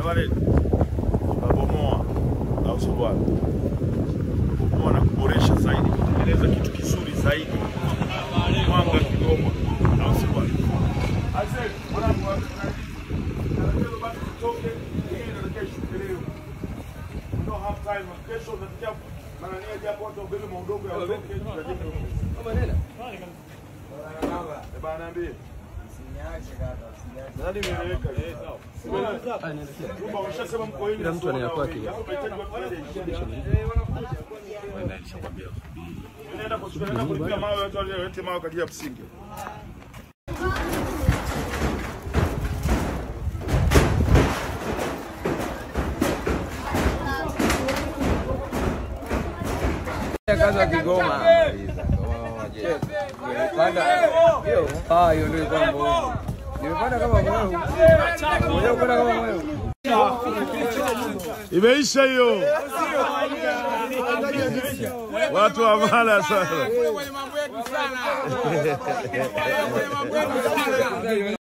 pale tunabomoa, au sio bwana? Kubomoa na kuboresha zaidi, kutengeneza kitu kizuri zaidi. Mwanga Kigoma, au sio bwana? Aise, mwanangu, tunajua basi tutoke, hii ndio kesho leo. We don't have time. Kesho unatakia manania japo watu wabebe maudongo ya utoke tutajenge. Eh, bana niambie. Nadhani imeeleweka. Kumbe umeshasema mko wengi. Kila mtu ana ya sio kwake. wengi. Hapo unahitaji watu zaidi. Unaenda kuchukua- unaenda kulipia mawe, watu walete mawe kwa ajili ya msingi. kazi wa Kigoma. Nimepanda hiyo. Ah, hiyo ndio ilikuwa mbovu. Nimepanda kama mweu. Mwenyewe kupanda kama mweu. Imeisha hiyo. Watu wa mala sana.